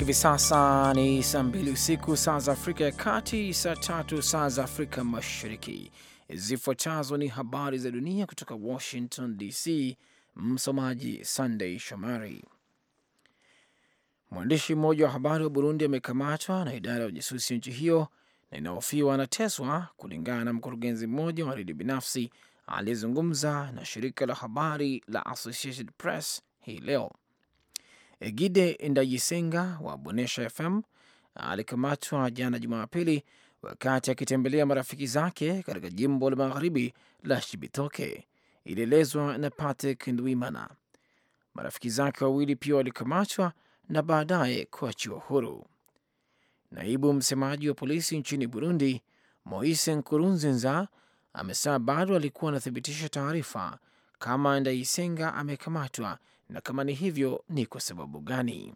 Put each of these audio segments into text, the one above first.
Hivi sasa ni saa mbili usiku saa za Afrika ya Kati, saa tatu saa za Afrika Mashariki. Zifuatazo ni habari za dunia kutoka Washington DC. Msomaji Sunday Shomari. Mwandishi mmoja wa habari wa Burundi amekamatwa na idara ya ujasusi ya nchi hiyo na inahofiwa anateswa, kulingana na mkurugenzi mmoja wa redio binafsi aliyezungumza na shirika la habari la Associated Press hii leo. Egide Ndayisenga wa Bonesha FM alikamatwa jana Jumapili wakati akitembelea marafiki zake katika jimbo la magharibi la Shibitoke, ilielezwa na Patrick Ndwimana. Marafiki zake wawili pia walikamatwa na baadaye kuachiwa huru. Naibu msemaji wa polisi nchini Burundi, Moise Nkurunziza, amesema bado alikuwa anathibitisha taarifa kama Ndayisenga amekamatwa na kama ni hivyo ni kwa sababu gani.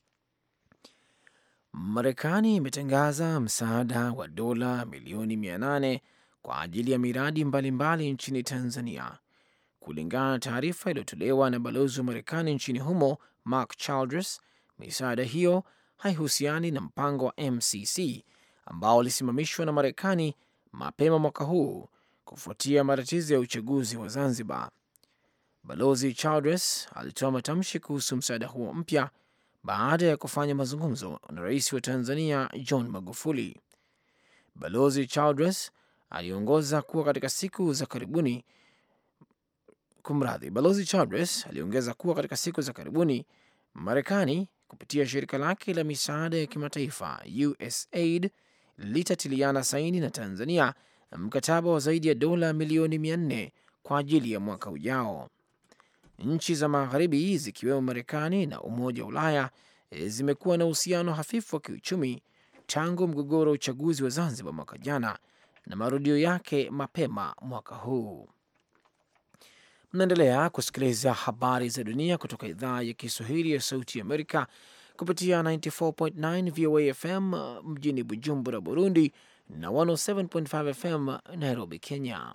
Marekani imetangaza msaada wa dola milioni mia nane kwa ajili ya miradi mbalimbali mbali nchini Tanzania. Kulingana na taarifa iliyotolewa na balozi wa Marekani nchini humo Mark Childress, misaada hiyo haihusiani na mpango wa MCC ambao ulisimamishwa na Marekani mapema mwaka huu kufuatia matatizo ya uchaguzi wa Zanzibar. Balozi Childress alitoa matamshi kuhusu msaada huo mpya baada ya kufanya mazungumzo na rais wa Tanzania John Magufuli. Balozi Childress aliongoza kuwa katika siku za karibuni kumradhi, Balozi Childress aliongeza kuwa katika siku za karibuni Marekani kupitia shirika lake la misaada ya kimataifa USAID litatiliana saini na Tanzania mkataba wa zaidi ya dola milioni mia nne kwa ajili ya mwaka ujao. Nchi za magharibi zikiwemo Marekani na Umoja wa Ulaya zimekuwa na uhusiano hafifu wa kiuchumi tangu mgogoro wa uchaguzi wa Zanzibar mwaka jana na marudio yake mapema mwaka huu. Mnaendelea kusikiliza habari za dunia kutoka idhaa ya Kiswahili ya Sauti ya Amerika kupitia 94.9 VOA FM mjini Bujumbura, Burundi na 107.5 FM Nairobi, Kenya.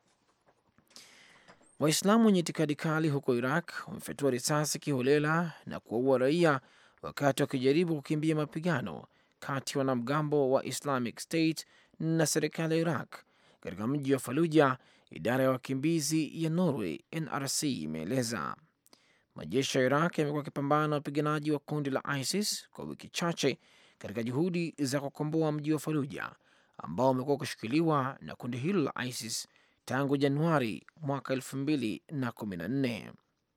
Waislamu wenye itikadi kali huko Iraq wamefyatua risasi kiholela na kuwaua raia wakati wakijaribu kukimbia mapigano kati ya wanamgambo wa Islamic State na serikali ya Iraq katika mji wa Faluja. Idara ya wakimbizi ya Norway NRC imeeleza majeshi ya Iraq yamekuwa yakipambana na wapiganaji wa kundi la ISIS kwa wiki chache katika juhudi za kukomboa mji wa Faluja ambao umekuwa ukishikiliwa na kundi hilo la ISIS tangu Januari mwaka elfu mbili na kumi na nne.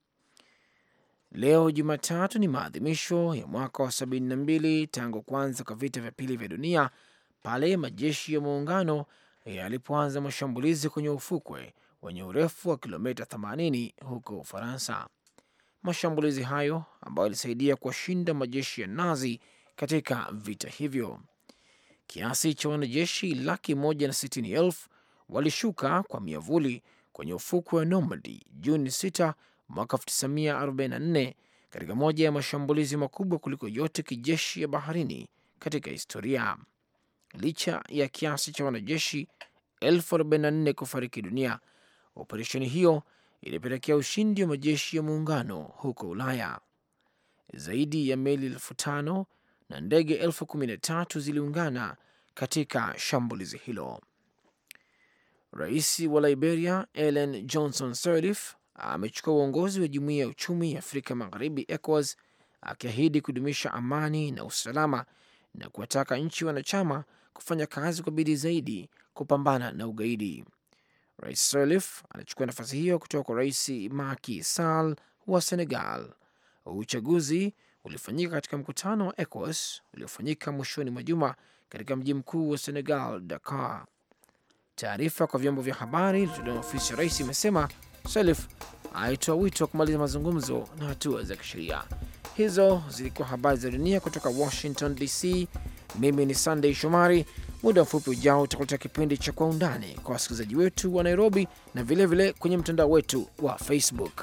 Leo Jumatatu ni maadhimisho ya mwaka wa sabini na mbili tangu kuanza kwa vita vya pili vya dunia pale majeshi ya muungano yalipoanza mashambulizi kwenye ufukwe wenye urefu wa kilomita 80 huko Ufaransa. Mashambulizi hayo ambayo yalisaidia kuwashinda majeshi ya Nazi katika vita hivyo. Kiasi cha wanajeshi laki moja na sitini elfu walishuka kwa miavuli kwenye ufukwe wa Normandy Juni 6 mwaka 1944 katika moja ya mashambulizi makubwa kuliko yote kijeshi ya baharini katika historia. Licha ya kiasi cha wanajeshi elfu arobaini na nne kufariki dunia, operesheni hiyo ilipelekea ushindi wa majeshi ya muungano huko Ulaya. Zaidi ya meli elfu tano na ndege elfu kumi na tatu ziliungana katika shambulizi hilo. Rais wa Liberia Ellen Johnson Sirleaf amechukua uongozi wa jumuiya ya uchumi ya Afrika Magharibi, ECOWAS, akiahidi kudumisha amani na usalama na kuwataka nchi wanachama kufanya kazi kwa bidii zaidi kupambana na ugaidi. Rais Sirleaf anachukua nafasi hiyo kutoka kwa Rais Macky Sall wa Senegal. Uchaguzi ulifanyika katika mkutano wa ECOWAS uliofanyika mwishoni mwa juma katika mji mkuu wa Senegal, Dakar. Taarifa kwa vyombo vya habari ilitolewa na ofisi ya rais imesema Sirleaf alitoa wito wa kumaliza mazungumzo na hatua za kisheria. Hizo zilikuwa habari za dunia kutoka Washington DC. Mimi ni Sunday Shomari. Muda mfupi ujao utakuletea kipindi cha Kwa Undani kwa wasikilizaji wetu wa Nairobi na vilevile vile kwenye mtandao wetu wa Facebook.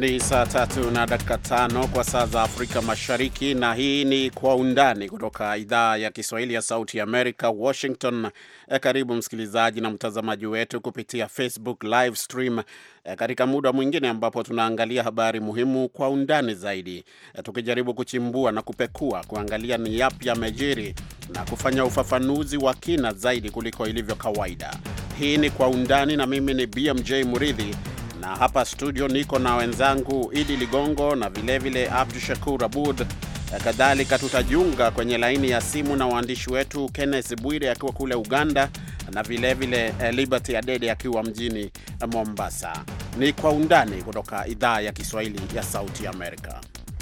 Ni saa tatu na dakika tano kwa saa za Afrika Mashariki, na hii ni Kwa Undani kutoka idhaa ya Kiswahili ya Sauti ya Amerika, Washington. E, karibu msikilizaji na mtazamaji wetu kupitia Facebook live stream e, katika muda mwingine ambapo tunaangalia habari muhimu kwa undani zaidi, e, tukijaribu kuchimbua na kupekua, kuangalia ni yapi yamejiri na kufanya ufafanuzi wa kina zaidi kuliko ilivyo kawaida. Hii ni Kwa Undani na mimi ni BMJ Muridhi na hapa studio niko na wenzangu Idi Ligongo na vilevile Abdu Shakur Abud. Kadhalika tutajiunga kwenye laini ya simu na waandishi wetu Kenneth Bwire akiwa kule Uganda na vilevile vile Liberty Adede akiwa mjini Mombasa. Ni Kwa Undani kutoka idhaa ya Kiswahili ya Sauti Amerika.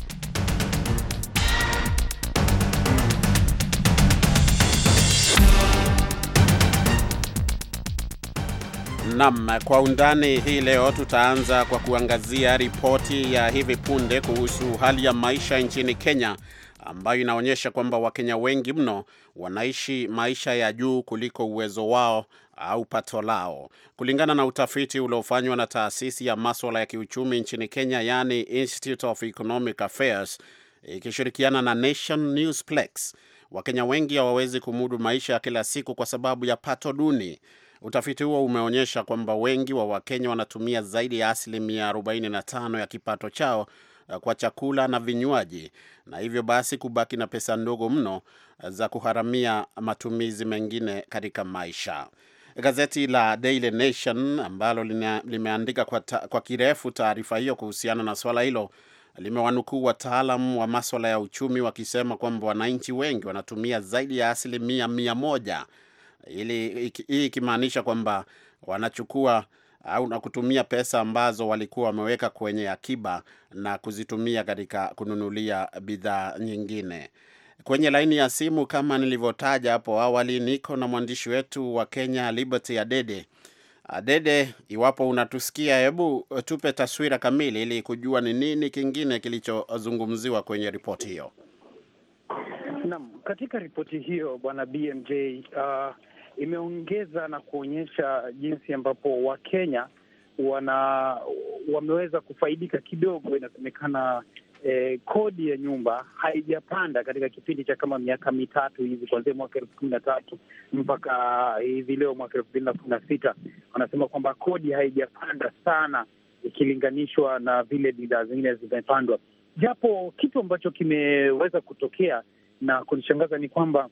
Naam, kwa undani hii leo tutaanza kwa kuangazia ripoti ya hivi punde kuhusu hali ya maisha nchini Kenya ambayo inaonyesha kwamba Wakenya wengi mno wanaishi maisha ya juu kuliko uwezo wao au pato lao. Kulingana na utafiti uliofanywa na taasisi ya maswala ya kiuchumi nchini Kenya, yani Institute of Economic Affairs ikishirikiana na Nation Newsplex, Wakenya wengi hawawezi kumudu maisha ya kila siku kwa sababu ya pato duni. Utafiti huo umeonyesha kwamba wengi wa Wakenya wanatumia zaidi ya asilimia 45 ya kipato chao kwa chakula na vinywaji, na hivyo basi kubaki na pesa ndogo mno za kuharamia matumizi mengine katika maisha. Gazeti la Daily Nation ambalo limeandika kwa, ta, kwa kirefu taarifa hiyo kuhusiana na swala hilo limewanukuu wataalam wa maswala ya uchumi wakisema kwamba wananchi wengi wanatumia zaidi ya asilimia mia moja ili hii ikimaanisha kwamba wanachukua au na kutumia pesa ambazo walikuwa wameweka kwenye akiba na kuzitumia katika kununulia bidhaa nyingine. Kwenye laini ya simu kama nilivyotaja hapo awali, niko na mwandishi wetu wa Kenya Liberty Adede. Adede, iwapo unatusikia, hebu tupe taswira kamili ili kujua ni nini kingine kilichozungumziwa kwenye ripoti hiyo. Naam, katika ripoti hiyo bwana BMJ uh, imeongeza na kuonyesha jinsi ambapo Wakenya wana wameweza kufaidika kidogo. Inasemekana eh, kodi ya nyumba haijapanda katika kipindi cha kama miaka mitatu hivi, kuanzia mwaka elfu kumi na tatu mpaka hivi leo mwaka elfu mbili na kumi na sita wanasema kwamba kodi haijapanda sana ikilinganishwa na vile bidhaa zingine zimepandwa, japo kitu ambacho kimeweza kutokea na kunishangaza ni kwamba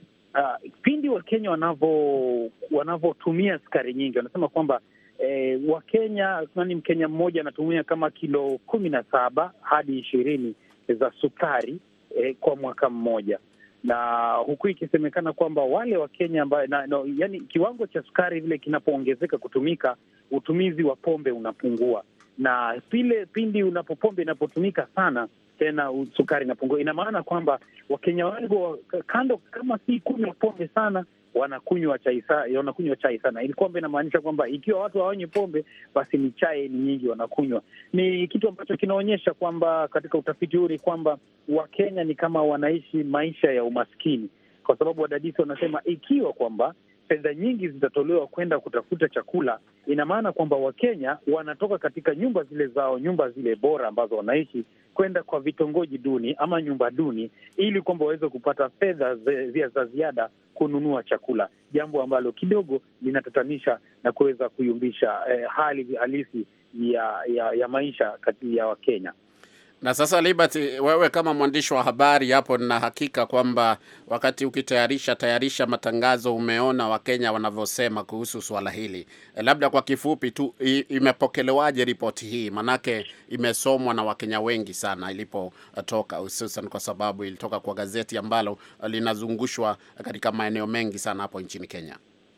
uh, pindi Wakenya wanavyo wanavyotumia sukari nyingi, wanasema kwamba eh, Wakenya nani, Mkenya mmoja anatumia kama kilo kumi na saba hadi ishirini za sukari eh, kwa mwaka mmoja, na huku ikisemekana kwamba wale Wakenya ambayo no, yani kiwango cha sukari vile kinapoongezeka kutumika, utumizi wa pombe unapungua, na pile pindi unapo pombe inapotumika sana tena sukari inapungua. Ina maana kwamba Wakenya wengi kando, kama si kunywa pombe sana, wanakunywa chai sana, wanakunywa chai sana. Ili kwamba inamaanisha kwamba ikiwa watu hawanywi pombe, basi ni chai ni nyingi wanakunywa. Ni kitu ambacho kinaonyesha kwamba katika utafiti huu ni kwamba Wakenya ni kama wanaishi maisha ya umaskini, kwa sababu wadadisi wanasema ikiwa kwamba fedha nyingi zitatolewa kwenda kutafuta chakula, ina maana kwamba Wakenya wanatoka katika nyumba zile zao, nyumba zile bora ambazo wanaishi kwenda kwa vitongoji duni ama nyumba duni, ili kwamba waweze kupata fedha za ziada kununua chakula, jambo ambalo kidogo linatatanisha na kuweza kuyumbisha eh, hali halisi ya, ya, ya maisha kati ya Wakenya. Na sasa Liberty, wewe kama mwandishi wa habari hapo, nina hakika kwamba wakati ukitayarisha tayarisha matangazo umeona Wakenya wanavyosema kuhusu swala hili. E, labda kwa kifupi tu, imepokelewaje ripoti hii? Manake imesomwa na Wakenya wengi sana ilipotoka, hususan kwa sababu ilitoka kwa gazeti ambalo linazungushwa katika maeneo mengi sana hapo nchini Kenya.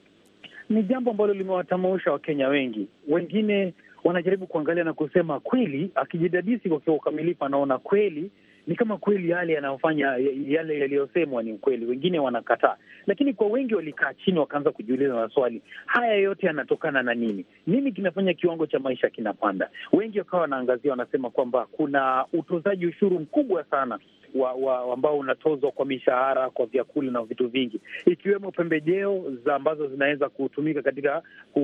Ni jambo ambalo limewatamausha Wakenya wengi, wengine wanajaribu kuangalia na kusema kweli, akijidadisi kwa ukamilifu, anaona kweli ni kama kweli yale yanayofanya yale yaliyosemwa ni ukweli, wengine wanakataa. Lakini kwa wengi walikaa chini wakaanza kujiuliza maswali, haya yote yanatokana na nini? Nini kinafanya kiwango cha maisha kinapanda? Wengi wakawa wanaangazia, wanasema kwamba kuna utozaji ushuru mkubwa sana wa, wa ambao unatozwa kwa mishahara, kwa vyakula na vitu vingi, ikiwemo pembejeo za ambazo zinaweza kutumika katika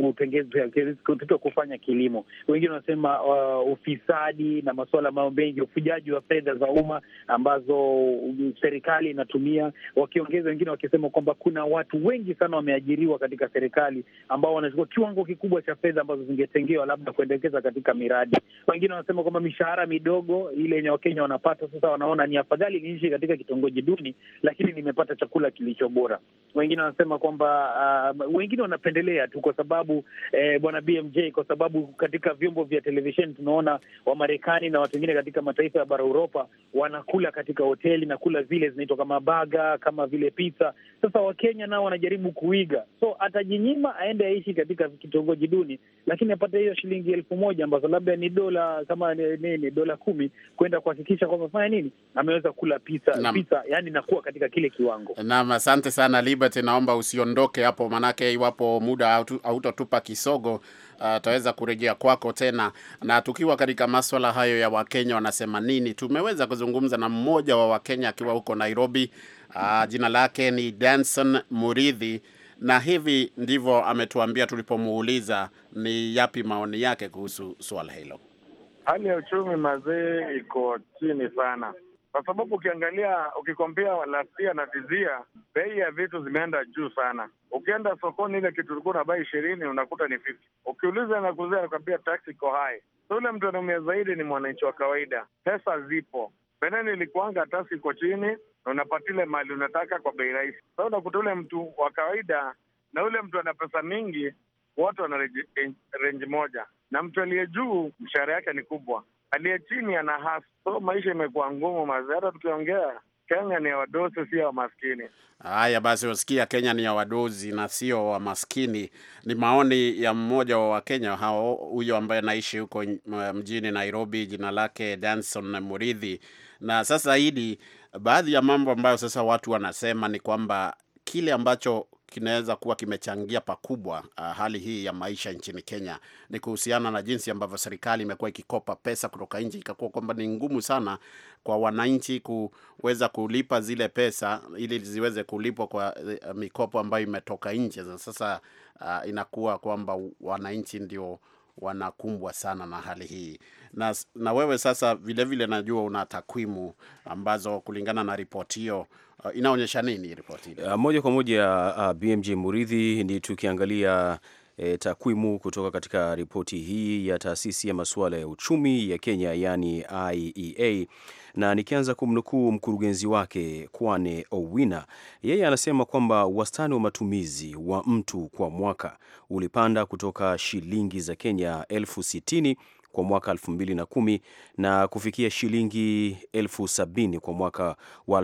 katika kufanya kilimo. Wengine wanasema uh, ufisadi na masuala ambayo mengi, ufujaji wa fedha za umma ambazo serikali inatumia, wakiongeza wengine wakisema kwamba kuna watu wengi sana wameajiriwa katika serikali ambao wanachukua kiwango kikubwa cha fedha ambazo zingetengewa labda kuendekeza katika miradi. Wengine wanasema kwamba mishahara midogo ile yenye Wakenya wanapata sasa, wanaona ni afadhali niishi katika kitongoji duni, lakini nimepata chakula kilicho bora. Wengine wanasema kwamba uh, wengine wanapendelea tu kwa sababu eh, bwana BMJ, kwa sababu katika vyombo vya televisheni tunaona Wamarekani na watu wengine katika mataifa ya bara Uropa wanakula katika hoteli na kula zile zinaitwa kama baga kama vile pizza. Sasa Wakenya nao wanajaribu kuiga, so atajinyima aende aishi katika kitongoji duni, lakini apate hiyo shilingi elfu moja ambazo labda ni dola kama nini, dola kumi kwenda kuhakikisha kwamba fanya nini, ameweza kula pizza, pizza yani nakuwa katika kile kiwango. Naam, asante sana Liberty, naomba usiondoke hapo, manake iwapo muda hautotupa kisogo ataweza uh, kurejea kwako tena. Na tukiwa katika maswala hayo ya Wakenya wanasema nini, tumeweza kuzungumza na mmoja wa Wakenya akiwa huko Nairobi. Uh, jina lake ni Danson Muridhi na hivi ndivyo ametuambia tulipomuuliza ni yapi maoni yake kuhusu swala hilo. Hali ya uchumi mazee iko chini sana, kwa sababu ukiangalia, ukikompea last year na tizia, bei ya vitu zimeenda juu sana. Ukienda sokoni, ile kitu ulikuwa na bai ishirini unakuta ni 50. Ukiuliza na kuzia, nakwambia tax iko high. So ule mtu anaumia zaidi ni mwananchi wa kawaida. Pesa zipo beneni, ilikuanga tax iko chini na unapatile mali unataka kwa bei rahisi. Sa unakuta ule mtu wa kawaida na ule mtu ana pesa mingi, wote wana renji moja, na mtu aliye juu mshahara yake ni kubwa, aliye chini ana hasa. So maisha imekuwa ngumu mazi. Hata tukiongea Kenya ni ya wadosi, sio ya wamaskini. Haya basi, wasikia Kenya ni ya wadozi na sio wamaskini. Ni maoni ya mmoja wa Wakenya hao, huyo ambaye anaishi huko mjini Nairobi, jina lake Danson Muridhi. Na sasa hili, baadhi ya mambo ambayo sasa watu wanasema ni kwamba kile ambacho kinaweza kuwa kimechangia pakubwa uh, hali hii ya maisha nchini Kenya ni kuhusiana na jinsi ambavyo serikali imekuwa ikikopa pesa kutoka nje, ikakuwa kwamba ni ngumu sana kwa wananchi kuweza kulipa zile pesa ili ziweze kulipwa kwa uh, mikopo ambayo imetoka nje. Sasa uh, inakuwa kwamba wananchi ndio wanakumbwa sana na hali hii na, na wewe sasa vilevile vile najua una takwimu ambazo kulingana na ripoti hiyo uh, inaonyesha nini ripoti uh, moja kwa moja uh, BMJ Muridhi, ni tukiangalia E, takwimu kutoka katika ripoti hii ya taasisi ya masuala ya uchumi ya Kenya yani IEA, na nikianza kumnukuu mkurugenzi wake Kwane Owina, yeye anasema kwamba wastani wa matumizi wa mtu kwa mwaka ulipanda kutoka shilingi za Kenya elfu sitini kwa mwaka 2010 na kufikia shilingi elfu sabini kwa mwaka wa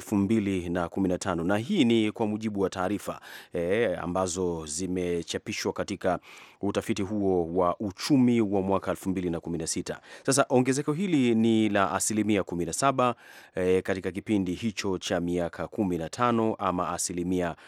2015, na hii ni kwa mujibu wa taarifa e, ambazo zimechapishwa katika utafiti huo wa uchumi wa mwaka 2016. Sasa ongezeko hili ni la asilimia 17 e, katika kipindi hicho cha miaka 15 ama asilimia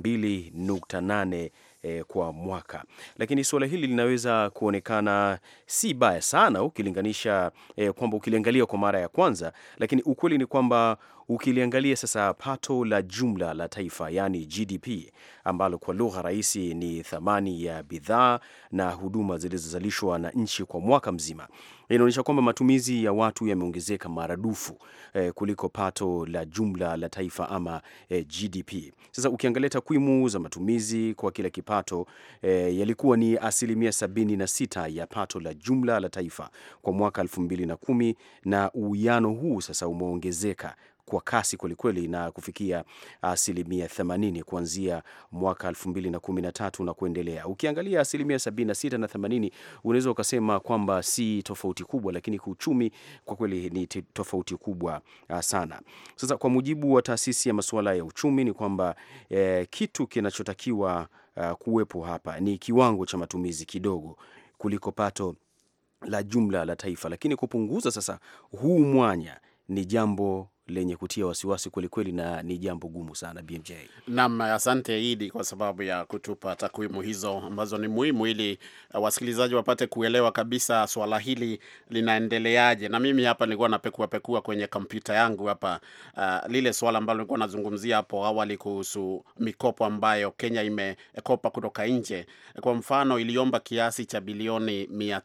2.8 E, kwa mwaka, lakini suala hili linaweza kuonekana si baya sana ukilinganisha e, kwamba ukiliangalia kwa mara ya kwanza, lakini ukweli ni kwamba ukiliangalia sasa pato la jumla la taifa yani GDP ambalo kwa lugha rahisi ni thamani ya bidhaa na huduma zilizozalishwa na nchi kwa mwaka mzima, inaonyesha kwamba matumizi ya watu yameongezeka maradufu eh, kuliko pato la jumla la taifa ama eh, GDP. Sasa ukiangalia takwimu za matumizi kwa kila kipato eh, yalikuwa ni asilimia 76 ya pato la jumla la taifa kwa mwaka 2010 na uwiano huu sasa umeongezeka kwa kasi kwelikweli na kufikia asilimia 80 kuanzia mwaka 2013 na kuendelea. Ukiangalia asilimia 76 na 80, unaweza ukasema kwamba si tofauti kubwa, lakini kiuchumi kwa kweli ni tofauti kubwa sana. Sasa kwa mujibu wa taasisi ya masuala ya uchumi ni kwamba eh, kitu kinachotakiwa uh, kuwepo hapa ni kiwango cha matumizi kidogo kuliko pato la jumla la taifa, lakini kupunguza sasa huu mwanya ni jambo lenye kutia wasiwasi kwelikweli na ni jambo gumu sana. BMJ Naam, asante Idi kwa sababu ya kutupa takwimu hizo ambazo ni muhimu ili uh, wasikilizaji wapate kuelewa kabisa swala hili linaendeleaje. Na mimi hapa nilikuwa napekua pekua kwenye kompyuta yangu hapa uh, lile swala ambalo nilikuwa nazungumzia hapo awali kuhusu mikopo ambayo Kenya imekopa kutoka nje. Kwa mfano, iliomba kiasi cha bilioni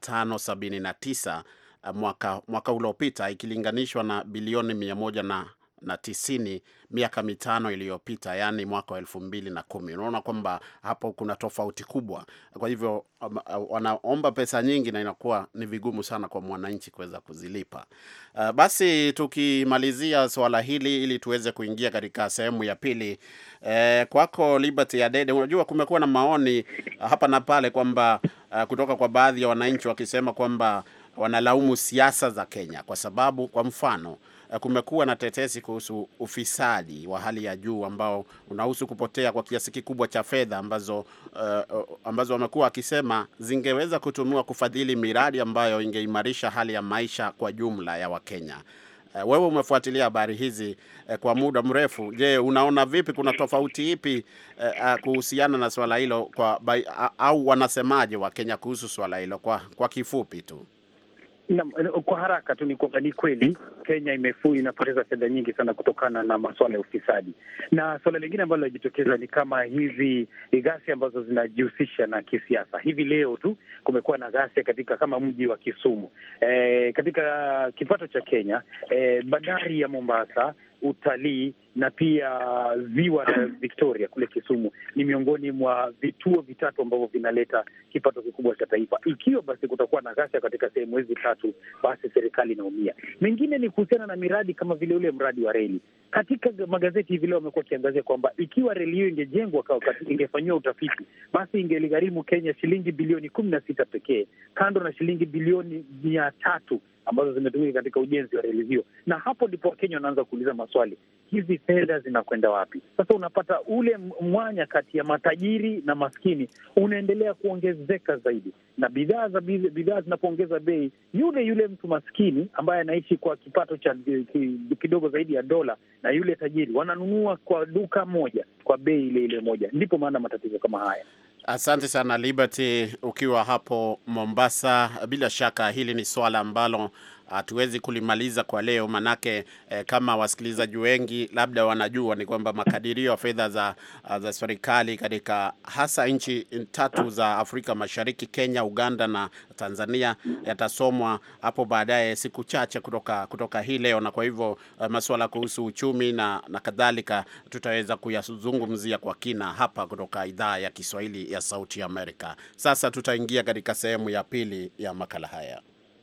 579 mwaka, mwaka uliopita ikilinganishwa na bilioni mia moja na na tisini miaka mitano iliyopita, yaani mwaka wa elfu mbili na kumi. Unaona kwamba hapo kuna tofauti kubwa. Kwa hivyo um, uh, wanaomba pesa nyingi na inakuwa ni vigumu sana kwa mwananchi kuweza kuzilipa. Uh, basi tukimalizia swala hili ili tuweze kuingia katika sehemu ya pili. Eh, kwako Liberty Adede, unajua kumekuwa na maoni uh, hapa na pale kwamba uh, kutoka kwa baadhi ya wananchi wakisema kwamba wanalaumu siasa za Kenya kwa sababu, kwa mfano, kumekuwa na tetesi kuhusu ufisadi wa hali ya juu ambao unahusu kupotea kwa kiasi kikubwa cha fedha ambazo uh, ambazo wamekuwa wakisema zingeweza kutumiwa kufadhili miradi ambayo ingeimarisha hali ya maisha kwa jumla ya Wakenya. Uh, wewe umefuatilia habari hizi uh, kwa muda mrefu. Je, unaona vipi, kuna tofauti ipi uh, uh, kuhusiana na swala hilo kwa by, uh, au wanasemaje Wakenya kuhusu swala hilo kwa, kwa kifupi tu? Na, kwa haraka tu ni kwamba ni kweli Kenya imefu inapoteza fedha nyingi sana kutokana na masuala ya ufisadi, na suala lingine ambalo linajitokeza ni kama hizi ghasia ambazo zinajihusisha na kisiasa. Hivi leo tu kumekuwa na ghasia katika kama mji wa Kisumu e, katika kipato cha Kenya e, bandari ya Mombasa utalii na pia ziwa la Victoria kule Kisumu ni miongoni mwa vituo vitatu ambavyo vinaleta kipato kikubwa cha taifa. Ikiwa basi kutakuwa na ghasia katika sehemu hizi tatu, basi serikali inaumia. Mengine ni kuhusiana na miradi kama vile ule mradi wa reli. Katika magazeti hivi leo wamekuwa wakiangazia kwamba ikiwa reli hiyo ingejengwa, ingefanyiwa utafiti, basi ingeligharimu Kenya shilingi bilioni kumi na sita pekee, kando na shilingi bilioni mia tatu ambazo zimetumika katika ujenzi wa reli hiyo, na hapo ndipo Wakenya wanaanza kuuliza maswali, hizi fedha zinakwenda wapi? Sasa unapata ule mwanya kati ya matajiri na maskini unaendelea kuongezeka zaidi, na bidhaa za bidhaa zinapoongeza bei, yule yule mtu maskini ambaye anaishi kwa kipato cha kidogo zaidi ya dola na yule tajiri wananunua kwa duka moja kwa bei ile ile moja. Ndipo maana matatizo kama haya. Asante sana Liberty, ukiwa hapo Mombasa. Bila shaka hili ni swala ambalo hatuwezi kulimaliza kwa leo, manake eh, kama wasikilizaji wengi labda wanajua ni kwamba makadirio ya fedha za, za serikali katika hasa nchi tatu za Afrika Mashariki, Kenya, Uganda na Tanzania yatasomwa hapo baadaye siku chache kutoka, kutoka hii leo, na kwa hivyo eh, masuala kuhusu uchumi na, na kadhalika tutaweza kuyazungumzia kwa kina hapa kutoka idhaa ya Kiswahili ya Sauti ya Amerika. Sasa tutaingia katika sehemu ya pili ya makala haya.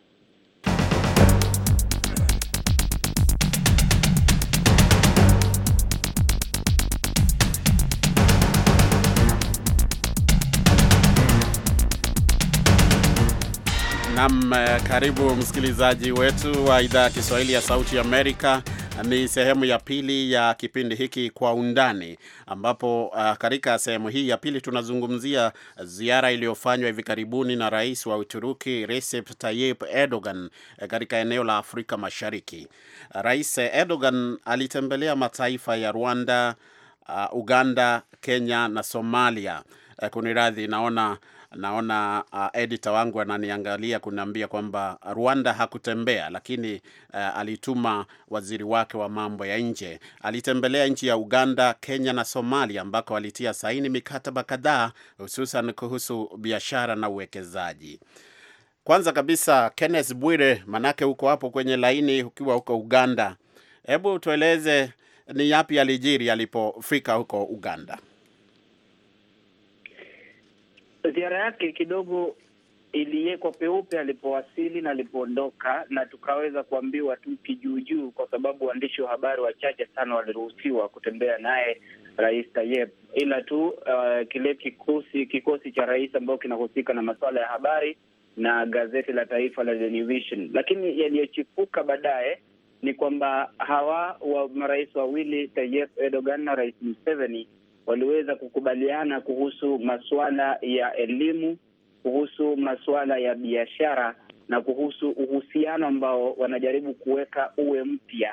Nam, karibu msikilizaji wetu wa idhaa ya Kiswahili ya Sauti Amerika. Ni sehemu ya pili ya kipindi hiki Kwa Undani, ambapo uh, katika sehemu hii ya pili tunazungumzia ziara iliyofanywa hivi karibuni na rais wa Uturuki Recep Tayyip Erdogan katika eneo la Afrika Mashariki. Rais Erdogan alitembelea mataifa ya Rwanda, uh, Uganda, Kenya na Somalia. Uh, kuniradhi, naona naona uh, editor wangu ananiangalia kuniambia kwamba Rwanda hakutembea, lakini uh, alituma waziri wake wa mambo ya nje. Alitembelea nchi ya Uganda, Kenya na Somalia ambako alitia saini mikataba kadhaa hususan kuhusu biashara na uwekezaji. Kwanza kabisa, Kenneth Bwire, manake uko hapo kwenye laini ukiwa huko Uganda, hebu tueleze ni yapi alijiri alipofika huko Uganda? Ziara yake kidogo iliwekwa peupe alipowasili na alipoondoka, na tukaweza kuambiwa tu kijuujuu, kwa sababu waandishi wa habari wachache sana waliruhusiwa kutembea naye Rais Tayyip, ila tu uh, kile kikosi kikosi cha rais ambao kinahusika na masuala ya habari na gazeti la taifa la The New Vision. Lakini yaliyochipuka baadaye ni kwamba hawa wa marais wawili Tayyip Erdogan na Rais Museveni waliweza kukubaliana kuhusu masuala ya elimu, kuhusu masuala ya biashara na kuhusu uhusiano ambao wanajaribu kuweka uwe mpya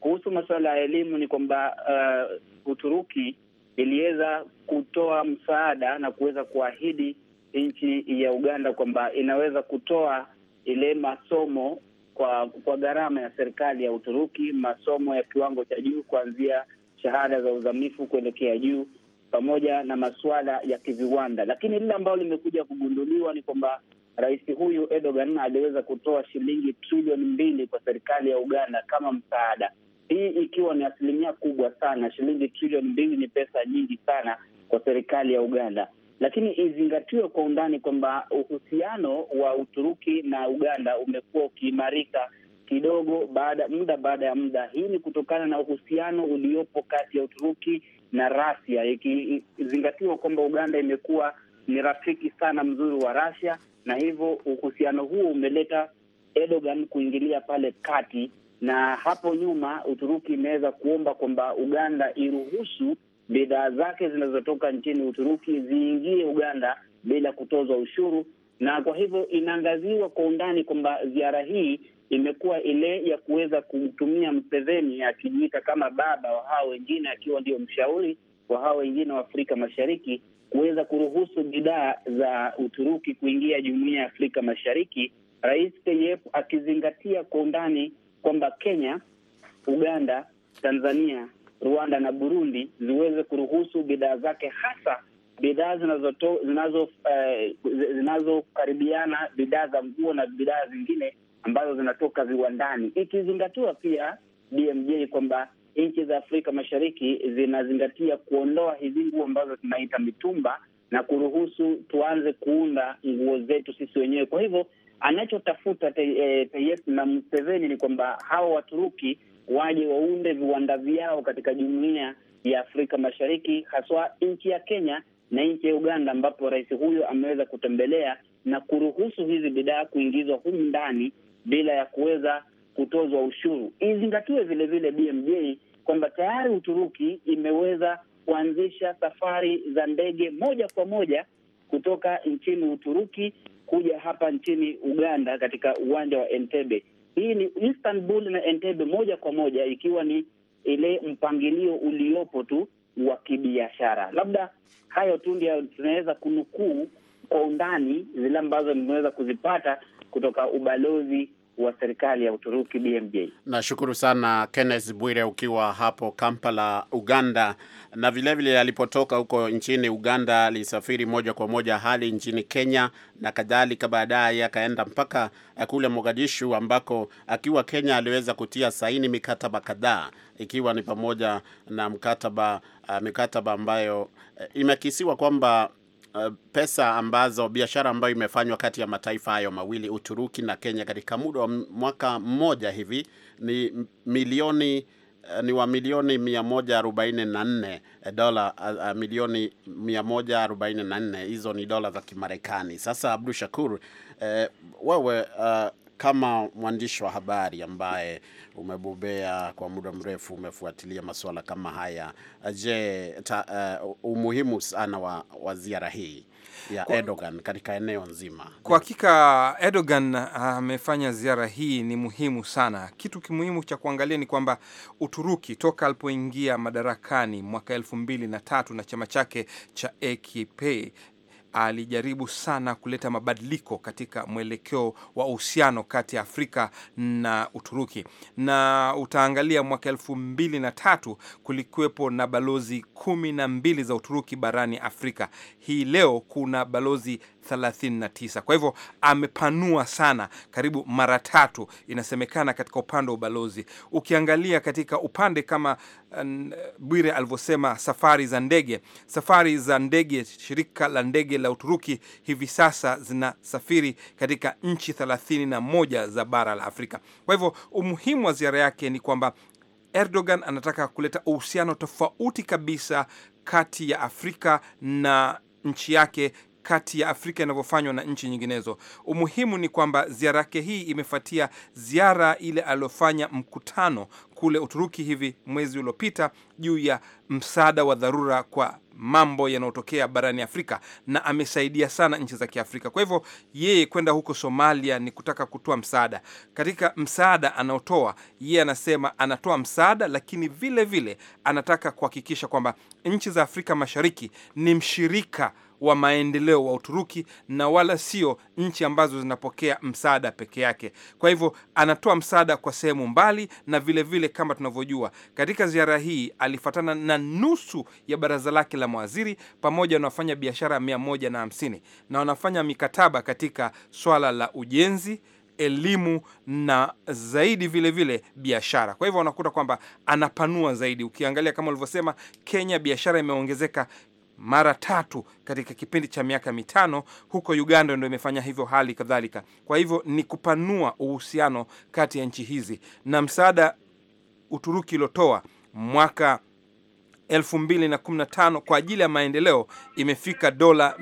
Kuhusu masuala ya elimu ni kwamba uh, Uturuki iliweza kutoa msaada na kuweza kuahidi nchi ya Uganda kwamba inaweza kutoa ile masomo kwa kwa gharama ya serikali ya Uturuki, masomo ya kiwango cha juu kuanzia shahada za uzamifu kuelekea juu, pamoja na masuala ya kiviwanda. Lakini lile ambalo limekuja kugunduliwa ni kwamba rais huyu Erdogan aliweza kutoa shilingi trilioni mbili kwa serikali ya Uganda kama msaada, hii ikiwa ni asilimia kubwa sana. Shilingi trilioni mbili ni pesa nyingi sana kwa serikali ya Uganda lakini izingatiwe kwa undani kwamba uhusiano wa Uturuki na Uganda umekuwa ukiimarika kidogo baada muda baada ya muda. Hii ni kutokana na uhusiano uliopo kati ya Uturuki na Rasia, ikizingatiwa kwamba Uganda imekuwa ni rafiki sana mzuri wa Rasia, na hivyo uhusiano huo umeleta Erdogan kuingilia pale kati, na hapo nyuma Uturuki imeweza kuomba kwamba Uganda iruhusu bidhaa zake zinazotoka nchini Uturuki ziingie Uganda bila kutozwa ushuru, na kwa hivyo inaangaziwa kwa undani kwamba ziara hii imekuwa ile ya kuweza kumtumia Mseveni akijiita kama baba wa hao wengine, akiwa ndio mshauri wa hao wengine wa Afrika Mashariki, kuweza kuruhusu bidhaa za Uturuki kuingia jumuiya ya Afrika Mashariki, Rais Tayyip akizingatia kwa undani kwamba Kenya, Uganda, Tanzania Rwanda na Burundi ziweze kuruhusu bidhaa zake hasa bidhaa zinazoto zinazo eh, zinazokaribiana bidhaa za nguo na bidhaa zingine ambazo zinatoka viwandani, ikizingatiwa pia BMJ kwamba nchi za Afrika Mashariki zinazingatia kuondoa hizi nguo ambazo tunaita mitumba na kuruhusu tuanze kuunda nguo zetu sisi wenyewe. Kwa hivyo anachotafuta Tayyip na Museveni ni kwamba hawa Waturuki waje waunde viwanda vyao katika jumuiya ya Afrika Mashariki, haswa nchi ya Kenya na nchi ya Uganda, ambapo rais huyo ameweza kutembelea na kuruhusu hizi bidhaa kuingizwa humu ndani bila ya kuweza kutozwa ushuru. Izingatiwe vile vile BMJ kwamba tayari Uturuki imeweza kuanzisha safari za ndege moja kwa moja kutoka nchini Uturuki kuja hapa nchini Uganda katika uwanja wa Entebbe. Hii ni Istanbul na Entebbe moja kwa moja, ikiwa ni ile mpangilio uliopo tu wa kibiashara. Labda hayo tu ndio tunaweza kunukuu kwa undani zile ambazo nimeweza kuzipata kutoka ubalozi wa serikali ya Uturuki. BMJ, nashukuru sana Kenneth Bwire ukiwa hapo Kampala, Uganda. Na vilevile alipotoka huko nchini Uganda alisafiri moja kwa moja hadi nchini Kenya na kadhalika, baadaye akaenda mpaka kule Mogadishu ambako akiwa Kenya aliweza kutia saini mikataba kadhaa ikiwa ni pamoja na mkataba uh, mikataba ambayo uh, imekisiwa kwamba Uh, pesa ambazo biashara ambayo imefanywa kati ya mataifa hayo mawili Uturuki na Kenya katika muda wa mwaka mmoja hivi ni milioni uh, ni wa milioni mia moja arobaini na nne dola uh, milioni mia moja arobaini na nne hizo ni dola za Kimarekani. Sasa Abdu Shakur, uh, wewe uh, kama mwandishi wa habari ambaye umebobea kwa muda mrefu, umefuatilia masuala kama haya, je, ta, uh, umuhimu sana wa, wa ziara hii ya kwa, Erdogan katika eneo nzima? Kwa hakika Erdogan amefanya uh, ziara hii ni muhimu sana. Kitu kimuhimu cha kuangalia ni kwamba Uturuki toka alipoingia madarakani mwaka elfu mbili na tatu na chama chake cha AKP alijaribu sana kuleta mabadiliko katika mwelekeo wa uhusiano kati ya Afrika na Uturuki, na utaangalia mwaka elfu mbili na tatu kulikuwepo na balozi kumi na mbili za Uturuki barani Afrika. Hii leo kuna balozi 39. Kwa hivyo amepanua sana, karibu mara tatu inasemekana, katika upande wa ubalozi. Ukiangalia katika upande kama uh, Bwire alivyosema, safari za ndege, safari za ndege, shirika la ndege la Uturuki hivi sasa zinasafiri katika nchi 31 za bara la Afrika. Kwa hivyo umuhimu wa ziara yake ni kwamba Erdogan anataka kuleta uhusiano tofauti kabisa kati ya Afrika na nchi yake kati ya Afrika inavyofanywa na nchi nyinginezo. Umuhimu ni kwamba ziara yake hii imefuatia ziara ile aliyofanya mkutano kule Uturuki hivi mwezi uliopita juu ya msaada wa dharura kwa mambo yanayotokea barani Afrika na amesaidia sana nchi za Kiafrika. Kwa hivyo yeye kwenda huko Somalia ni kutaka kutoa msaada. Katika msaada anaotoa yeye, anasema anatoa msaada, lakini vile vile anataka kuhakikisha kwamba nchi za Afrika Mashariki ni mshirika wa maendeleo wa Uturuki na wala sio nchi ambazo zinapokea msaada peke yake. Kwa hivyo anatoa msaada kwa sehemu mbali, na vile vile kama tunavyojua, katika ziara hii alifatana na nusu ya baraza lake la mawaziri pamoja na wafanya biashara mia moja na hamsini na wanafanya mikataba katika swala la ujenzi elimu na zaidi vile vile biashara. Kwa hivyo unakuta kwamba anapanua zaidi. Ukiangalia kama ulivyosema, Kenya biashara imeongezeka mara tatu katika kipindi cha miaka mitano. Huko Uganda ndio imefanya hivyo, hali kadhalika. Kwa hivyo ni kupanua uhusiano kati ya nchi hizi, na msaada Uturuki iliotoa mwaka 2015 kwa ajili ya maendeleo imefika dola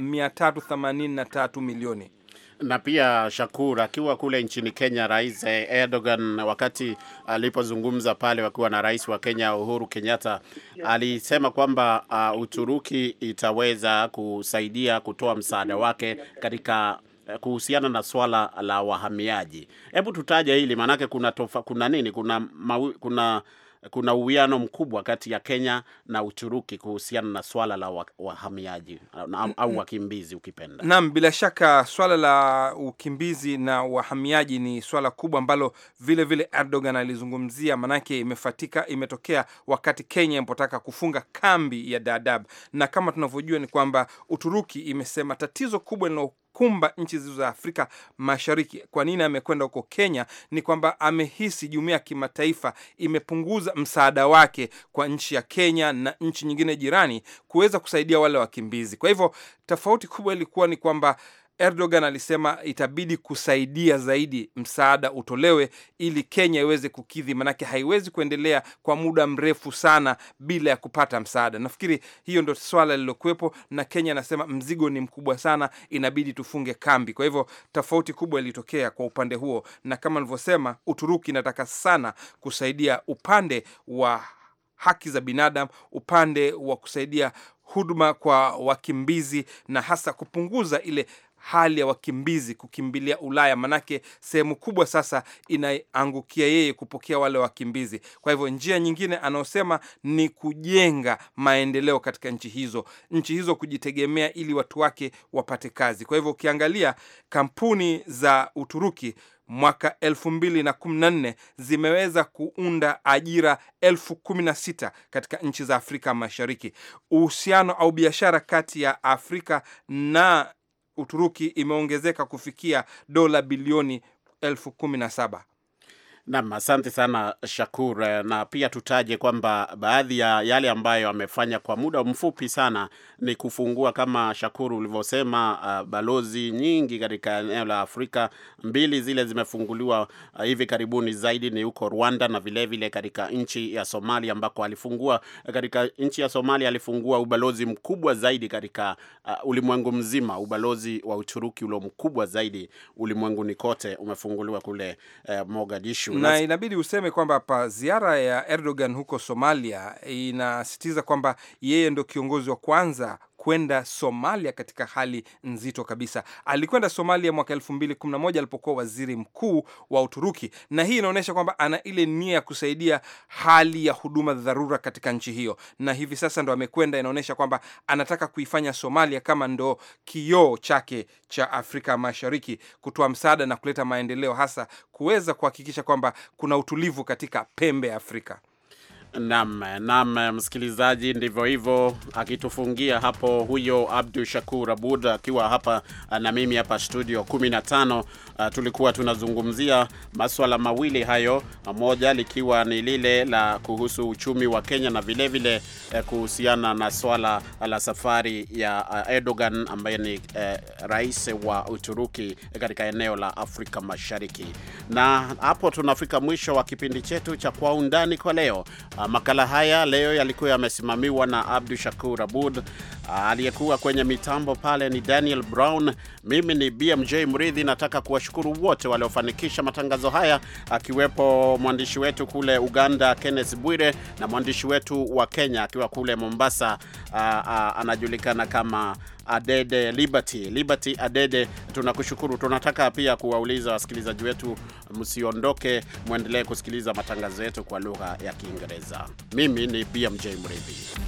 383 milioni na pia Shakur akiwa kule nchini Kenya, Rais Erdogan wakati alipozungumza pale wakiwa na rais wa Kenya Uhuru Kenyatta alisema kwamba uh, Uturuki itaweza kusaidia kutoa msaada wake katika kuhusiana na swala la wahamiaji. Hebu tutaje hili maanake, kuna tofa, kuna nini, kuna mawi, kuna kuna uwiano mkubwa kati ya Kenya na Uturuki kuhusiana na swala la wahamiaji au wakimbizi ukipenda. Naam, bila shaka swala la ukimbizi na wahamiaji ni swala kubwa ambalo vile vile Erdogan alizungumzia, manake imefatika, imetokea wakati Kenya ilipotaka kufunga kambi ya Dadaab, na kama tunavyojua ni kwamba Uturuki imesema tatizo kubwa lina kumba nchi zizo za Afrika Mashariki. Kwa nini amekwenda huko Kenya? Ni kwamba amehisi jumuiya ya kimataifa imepunguza msaada wake kwa nchi ya Kenya na nchi nyingine jirani kuweza kusaidia wale wakimbizi. Kwa hivyo tofauti kubwa ilikuwa ni kwamba Erdogan alisema itabidi kusaidia zaidi, msaada utolewe ili Kenya iweze kukidhi, manake haiwezi kuendelea kwa muda mrefu sana bila ya kupata msaada. Nafikiri hiyo ndio swala lililokuwepo, na Kenya anasema mzigo ni mkubwa sana, inabidi tufunge kambi. Kwa hivyo tofauti kubwa ilitokea kwa upande huo, na kama nilivyosema, Uturuki inataka sana kusaidia upande wa haki za binadamu, upande wa kusaidia huduma kwa wakimbizi na hasa kupunguza ile hali ya wakimbizi kukimbilia Ulaya, manake sehemu kubwa sasa inaangukia yeye kupokea wale wakimbizi. Kwa hivyo njia nyingine anayosema ni kujenga maendeleo katika nchi hizo, nchi hizo kujitegemea, ili watu wake wapate kazi. Kwa hivyo ukiangalia kampuni za Uturuki mwaka elfu mbili na kumi na nne zimeweza kuunda ajira elfu kumi na sita katika nchi za Afrika Mashariki. Uhusiano au biashara kati ya Afrika na Uturuki imeongezeka kufikia dola bilioni elfu kumi na saba. Nam, asante sana Shakur, na pia tutaje kwamba baadhi ya yale ambayo amefanya kwa muda mfupi sana ni kufungua kama Shakur ulivyosema, uh, balozi nyingi katika eneo la Afrika. Mbili zile zimefunguliwa uh, hivi karibuni, zaidi ni huko Rwanda na vilevile katika nchi ya Somalia, ambako alifungua katika nchi ya Somalia alifungua ubalozi mkubwa zaidi katika uh, ulimwengu mzima. Ubalozi wa Uturuki ulio mkubwa zaidi ulimwenguni kote umefunguliwa kule uh, Mogadishu na inabidi useme kwamba pa ziara ya Erdogan huko Somalia inasisitiza kwamba yeye ndo kiongozi wa kwanza kwenda Somalia katika hali nzito kabisa. Alikwenda Somalia mwaka elfu mbili kumi na moja alipokuwa waziri mkuu wa Uturuki, na hii inaonyesha kwamba ana ile nia ya kusaidia hali ya huduma dharura katika nchi hiyo, na hivi sasa ndo amekwenda. Inaonyesha kwamba anataka kuifanya Somalia kama ndo kioo chake cha Afrika Mashariki, kutoa msaada na kuleta maendeleo, hasa kuweza kuhakikisha kwamba kuna utulivu katika pembe ya Afrika. Naam, naam, msikilizaji, ndivyo hivyo akitufungia hapo huyo Abdu Shakur Abud akiwa hapa na mimi hapa studio 15. Uh, tulikuwa tunazungumzia maswala mawili hayo, moja likiwa ni lile la kuhusu uchumi wa Kenya na vilevile vile, uh, kuhusiana na swala la safari ya uh, Erdogan ambaye ni uh, rais wa Uturuki katika eneo la Afrika Mashariki. Na hapo tunafika mwisho wa kipindi chetu cha Kwa Undani kwa leo. Makala haya leo yalikuwa yamesimamiwa na Abdu Shakur Abud. Aliyekuwa kwenye mitambo pale ni Daniel Brown. Mimi ni BMJ Mridhi. Nataka kuwashukuru wote waliofanikisha matangazo haya, akiwepo mwandishi wetu kule Uganda Kenneth Bwire na mwandishi wetu wa Kenya akiwa kule Mombasa anajulikana kama Adede Liberty. Liberty Adede, tunakushukuru. Tunataka pia kuwauliza wasikilizaji wetu msiondoke, mwendelee kusikiliza matangazo yetu kwa lugha ya Kiingereza. Mimi ni BMJ Mridhi.